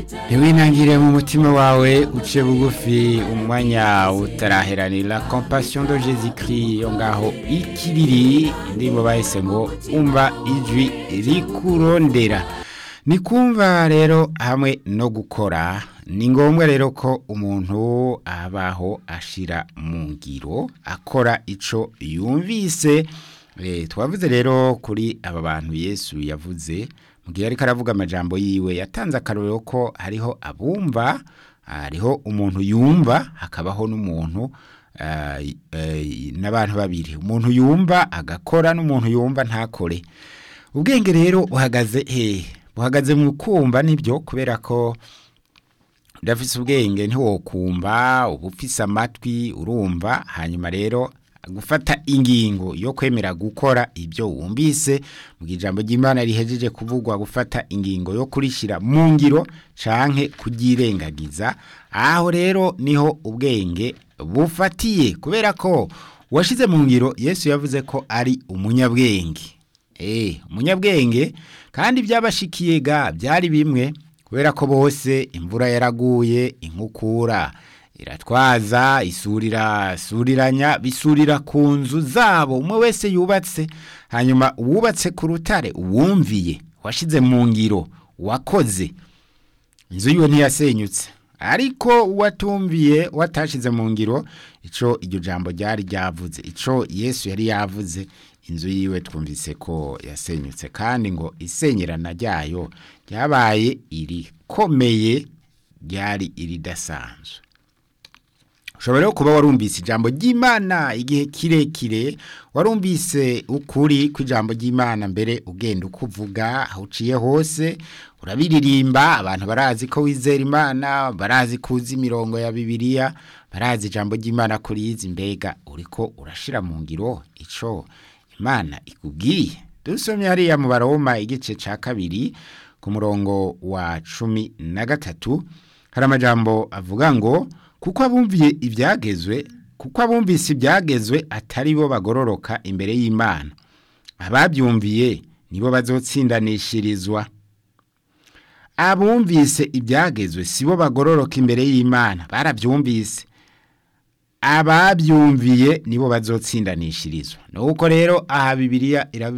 ntiwinangire mu mutima wawe uce bugufi umwanya utaraheranira compassion de jésus christ yo ngaho ikiriri indirimbo bahise ngo umva ijwi rikurondera ni kumva rero hamwe no gukora ni ngombwa rero ko umuntu abaho ashira mu ngiro akora ico yumvise twavuze rero kuri aba bantu yesu yavuze mu gihe ariko aravuga amajambo yiwe yatanze akarorero ko hariho abumva hariho umuntu yumva hakabaho n'umuntu n'abantu babiri umuntu yumva agakora n'umuntu yumva ntakore ubwenge rero buhagaze hehe buhagaze mu kumva nibyo kubera ko udafise ubwenge ntiwokumva uba ufise amatwi urumva hanyuma rero gufata ingingo yo kwemera gukora ibyo wumvise mu ijambo ry'imana rihejeje kuvugwa gufata ingingo yo kurishyira mu ngiro canke kubyirengagiza aho rero niho ubwenge bufatiye kubera ko uwashyize mu ngiro yesu yavuze ko ari umunyabwenge eee umunyabwenge kandi byabashikiye ga byari bimwe kubera ko bose imvura yaraguye inkukura iratwaza isurira suriranya bisurira ku nzu zabo umwe wese yubatse hanyuma uwubatse ku rutare uwumviye washize mu ngiro wakoze inzu yiwe ntiyasenyutse ariko uwatumviye watashize mu ngiro ico iryo jambo ryari ryavuze ico yesu yari yavuze inzu yiwe twumvise ko yasenyutse kandi ngo isenyerana ryayo ryabaye irikomeye ryari iridasanzwe ushobora rero kuba warumvise ijambo ry'imana igihe kirekire warumvise ukuri kw'ijambo ry'imana mbere ugenda uko uvuga aho uciye hose urabiririmba abantu barazi ko wizera imana barazi kuzi imirongo ya bibiliya barazi ijambo ry'imana kuriyizi mbega uriko urashira mu ngiro ico imana ikubwiye dusomye hariya mu baroma igice ca kabiri ku murongo wa cumi na gatatu hari amajambo avuga ngo kuko abumviye ibyagezwe kuko abumvise ibyagezwe atari bo bagororoka imbere y'imana ababyumviye nibo bazotsindanishirizwa abumvise ibyagezwe si bo bagororoka imbere y'imana barabyumvise ababyumviye nibo bazotsindanishirizwa nuko rero aha bibiliya